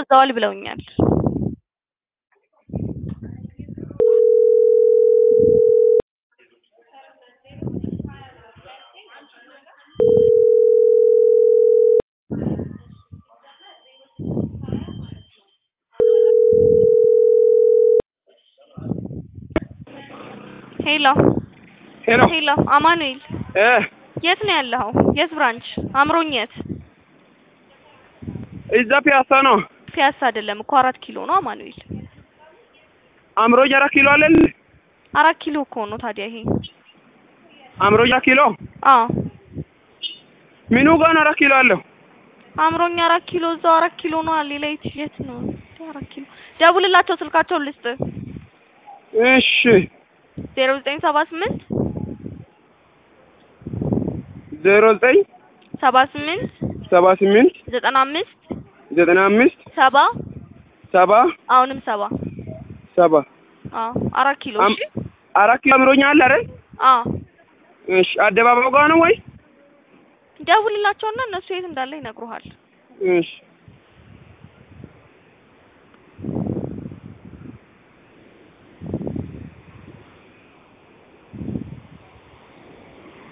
አዘዋል ብለውኛል። ሄሎ ሄሎ ሄሎ፣ አማኑኤል እ የት ነው ያለኸው? የት ብራንች? አምሮኝ የት? እዛ ፒያሳ ነው። ፒያሳ አይደለም እኮ አራት ኪሎ ነው አማኑኤል። አምሮኝ አራት ኪሎ አለን። አራት ኪሎ እኮ ነው ታዲያ ይሄ። አምሮኝ አራት ኪሎ አዎ ምኑ ጋር ነው አራት ኪሎ አለው? አምሮኝ አራት ኪሎ እዛው አራት ኪሎ ነው። ሌላ የት የት ነው? አራት ኪሎ ደውልላቸው፣ ስልካቸውን ልስጥ። እሺ ዜሮ ዘጠኝ ሰባ ስምንት ዜሮ ዘጠኝ ሰባ ስምንት ሰባ ስምንት ዘጠና አምስት ዘጠና አምስት ሰባ ሰባ አሁንም ሰባ ሰባ አዎ አራት ኪሎ አም- እሺ አራት ኪሎ አምሮኝ አለ አይደል? አዎ እሺ አደባባዩ ጋር ነው ወይ? ደውልላቸውና እነሱ የት እንዳለ ይነግሩሃል። እሺ